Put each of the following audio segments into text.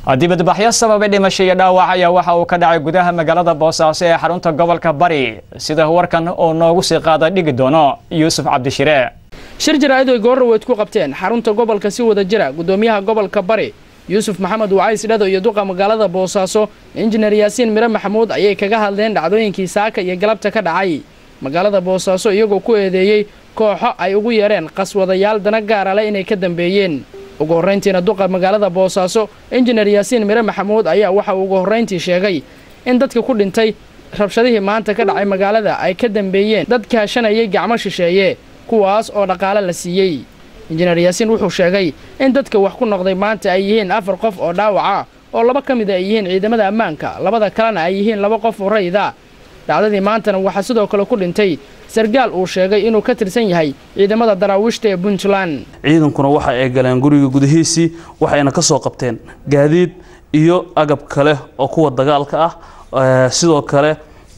dibadbaxyo sababay dhimasho iyo dhaawac ayaa waxa uu ka dhacay gudaha magaalada boosaaso ee xarunta gobolka bari sida warkan uu noogu sii qaada dhigi doono yuusuf cabdishire shir jaraa'id ay goorraweyd ku qabteen xarunta gobolka si wada jira gudoomiyaha gobolka bari yuusuf maxamed wacays dhado iyo duqa magaalada boosaaso injineer yaasiin mire maxamuud ayay kaga hadleen dhacdooyinkii saaka iyo galabta ka dhacay magaalada boosaaso iyagoo ku eedeeyey kooxo ay ugu yeereen qaswadayaal dana gaara leh inay ka dambeeyeen ugu horrayntiina duqa magaalada boosaaso injineer yaasiin mire maxamuud ayaa waxa uu ugu horrayntii sheegay in dadka ku dhintay rabshadihii maanta ka dhacay magaalada ay ka dambeeyeen dad kaashanayay gacmo shisheeye kuwaas oo dhaqaale la siiyey injineer yaasiin wuxuu sheegay in dadka wax ku noqday maanta ay yihiin afar qof oo dhaawaca oo laba ka mida ay yihiin ciidamada ammaanka labada kalena ay yihiin laba qof oo rayida dhacdadii maantana waxaa sidoo kale ku dhintay sargaal uu sheegay inuu ka tirsan yahay ciidamada daraawiishta ee puntland ciidankuna waxa ay galeen guriga gudihiisii waxayna ka soo qabteen gaadiid iyo agab kale oo kuwa dagaalka ah sidoo kale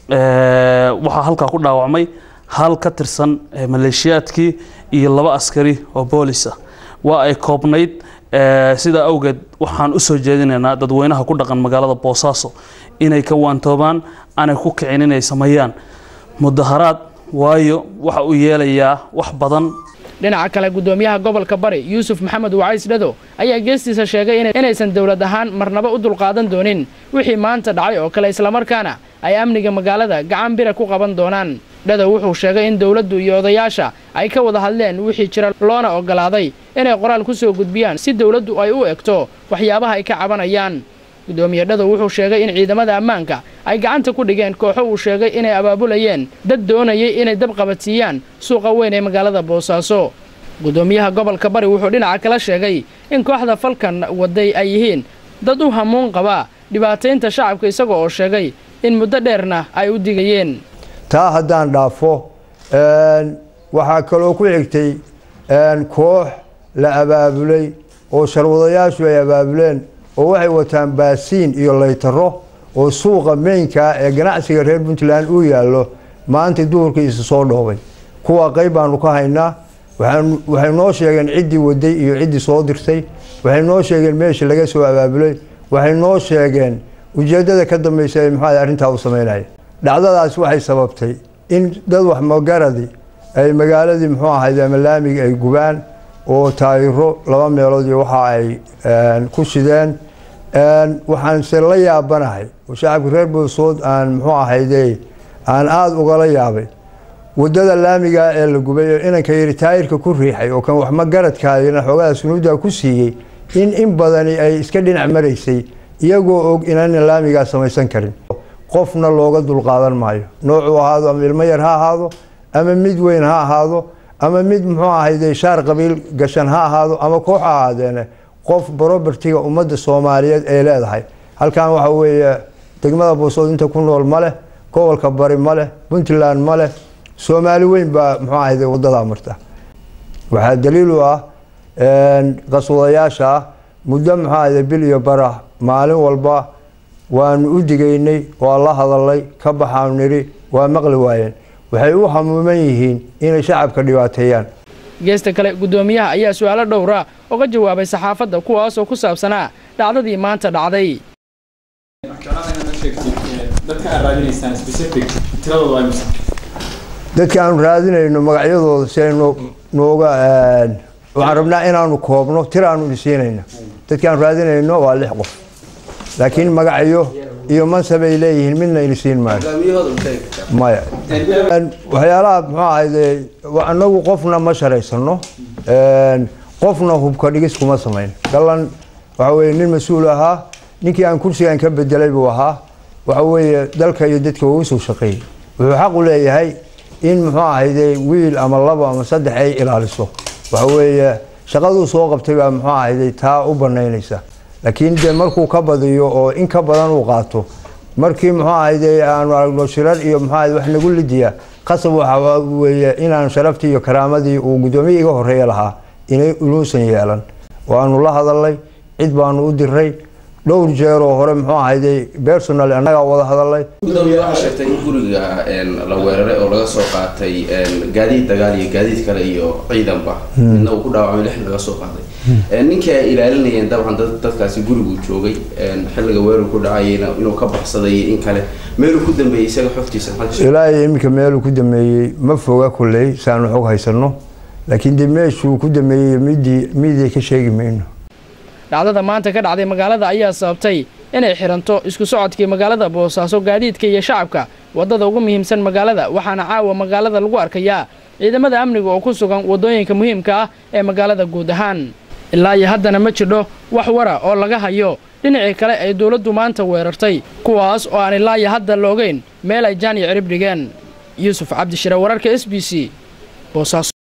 waxaa halkaa ku dhaawacmay hal ka tirsan maleeshiyaadkii iyo laba askari oo boolis ah waa ay koobnayd sidaa awgeed waxaan u soo jeedinaynaa dadweynaha ku dhaqan magaalada boosaaso inay ka waantoobaan aanay ku kicin inay sameeyaan mudaharaad waayo waxa uu yeelayaa wax badan dhinaca kale gudoomiyaha gobolka bari yuusuf maxamed wacays dhado ayaa geestiisa sheegay inaysan dowlad ahaan marnaba u dulqaadan doonin wixii maanta dhacay oo kale islamarkaana ay amniga magaalada gacan bira ku qaban doonaan dhado wuxuu sheegay in dowladdu iyo odayaasha ay ka wada hadleen wixii jira loona oggolaaday inay qoraal ku soo gudbiyaan si dowladdu ay u egto waxyaabaha ay ka cabanayaan gudoomiye dhado wuxuu sheegay in ciidamada ammaanka ay gacanta ku dhigeen kooxo uu sheegay inay abaabulayeen dad doonayay inay dab qabadsiiyaan suuqa weyn ee magaalada boosaaso gudoomiyaha gobolka bari wuxuu dhinaca kala sheegay in kooxda falkan waday ay yihiin dad u hamuun qaba dhibaataynta shacabka isaga oo sheegay in muddo dheerna ay u digayeen taa haddaan dhaafo waxaa kaloo ku xigtay koox la abaabulay oo sharwadayaashu ay abaabuleen oo waxay wataan baasiin iyo laytaro oo suuqa meynkaa ee ganacsiga reer puntland uu yaallo maanta duhurkiisa soo dhoobay kuwa qayb baanu ka haynaa waxay noo sheegeen ciddii waday iyo ciddii soo dirtay waxay noo sheegeen meeshii laga soo abaabulay waxay noo sheegeen ujeeddada ka dambaysa ee maxaa arrintaa u samaynaya dhacdadaas waxay sababtay in dad wax magaradi ay magaaladii muxuu ahayd ama laamiga ay gubaan oo taayiro laba meelood iyo waxa ay ku shideen waxaanse la yaabanahay oo shacabka reer boosood aan muxuu ahayde aan aada ugala yaabay wadada laamiga ee la gubay oo inanka yiri taayirka ku riixay oo kan wax magaradkaadina xoogaha sunuudda ku siiyey in in badani ay iska dhinac maraysay iyagoo og inaanan laamigaa samaysan karin qofna looga dulqaadan maayo noocuu ahaado ama ilmo yar ha ahaado ama mid weyn ha ahaado ama mid muxuu ahayde shaar qabiil gashan ha ahaado ama koox ha ahaadeene qof brobertiga ummadda soomaaliyeed ay leedahay halkan waxa weeye degmada boosood inta ku nool ma leh gobolka bari ma leh puntland ma leh soomaali weyn baa muxuu ahayde wadadaa marta waxaa daliil u ah qaswadayaasha ah muddo muxuu ahayde bil iyo bara maalin walba waanu u digaynay waa la hadalay ka baxaanu nidhi waa maqli waayeen waxay u hamuuman yihiin inay shacabka dhibaateeyaan geesta kale gudoomiyaha ayaa su-aalo dhowra oga jawaabay saxaafadda kuwaasoo ku saabsanaa dhacdadii maanta dhacday dadka aanu raadinayno magacyadooda si ay nooga waxaan rabnaa inaanu koobno tir aanu dhisiinayno dadka aanu raadinayno waa lix qof laakiin magacyo iyo mansab ay leeyihiin midna inisiin maayo maya waxyaalaha muxuu ahayde anagu qofna ma sharaysano qofna hubka dhigis kuma samayn gallan waxa weye nin mas-uul ahaa ninkii aan kursigan ka bedelay buu ahaa waxa weeye dalka iyo dadka uu usoo shaqeeyey wuxuu xaq u leeyahay in muxuu ahayde wiil ama labo ama saddex ay ilaaliso waxa weeye shaqaduu soo qabtay baa muxuu ahayde taa u banaynaysa laakiin dee markuu ka badiyo oo in ka badan uu qaato markii muxuu ahayde aanu aragno shirar iyo muxuu ahayde wax nagu lidiya qasab waxa weeye inaan sharaftii iyo karaamadii uu guddoomiye iga horreeya lahaa inay uluusan yeelan waanu la hadalnay cid baanu u diray dhowr jeer oo hore muxuu ahayday personal annagaa wada hadalay gudoomiye waxaa sheegtay in guriga la weeraray oo laga soo qaatay gaadiid dagaal iyo gaadiid kale iyo ciidanba midna uu ku dhaawacmay lixna laga soo qaaday ninkii ay ilaalinayeen dabcan dadkaasi guriguu joogay xilliga weerar ku dhacayna inuu ka baxsaday in kale meeluu ku dambeeyey isaga xogtiisa ilaahay iminka meeluu ku dameeyey ma foga kolley saanu xog haysano laakiin dee meeshuu ku dameeyey midii midii ka sheegi mayno dhacdada maanta ka dhacday magaalada ayaa sababtay inay xiranto isku socodkii magaalada boosaaso gaadiidka iyo shacabka waddada ugu muhiimsan magaalada waxaana caawa magaalada lagu arkayaa ciidamada amniga oo ku sugan waddooyinka muhiimka ah ee magaalada guud ahaan ilaa iyo haddana ma jidho wax wara oo laga hayo dhinacii kale ay dowladdu maanta weerartay kuwaas oo aan ilaa iyo hadda la ogeyn meel ay jaan iyo cirib dhigeen yuusuf cabdishire wararka s b c boosaaso